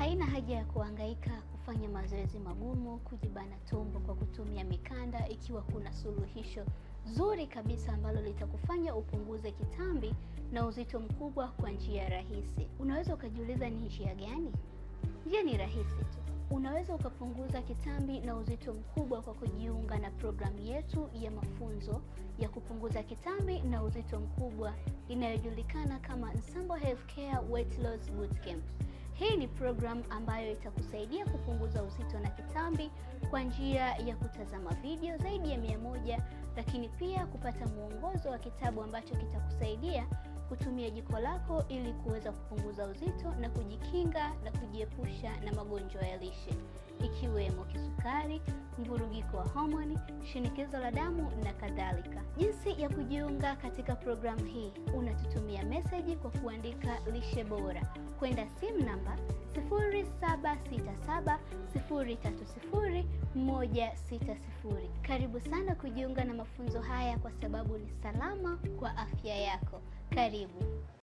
Haina haja ya kuhangaika kufanya mazoezi magumu, kujibana tumbo kwa kutumia mikanda, ikiwa kuna suluhisho zuri kabisa ambalo litakufanya upunguze kitambi na uzito mkubwa kwa njia rahisi. Unaweza ukajiuliza ni njia gani? Njia ni rahisi tu. Unaweza ukapunguza kitambi na uzito mkubwa kwa kujiunga na programu yetu ya mafunzo ya kupunguza kitambi na uzito mkubwa inayojulikana kama Nsambo Healthcare Weight Loss Bootcamp. Hii ni programu ambayo itakusaidia kupunguza uzito na kitambi kwa njia ya kutazama video zaidi ya mia moja, lakini pia kupata mwongozo wa kitabu ambacho kitakusaidia kutumia jiko lako ili kuweza kupunguza uzito na kujikinga na kujiepusha na magonjwa ya lishe ikiwemo kisukari, mvurugiko wa homoni, shinikizo la damu na kadhalika. Jinsi ya kujiunga katika programu hii, unatutumia meseji kwa kuandika lishe bora kwenda simu namba 0767030160. Karibu sana kujiunga na mafunzo haya kwa sababu ni salama kwa afya yako. Karibu.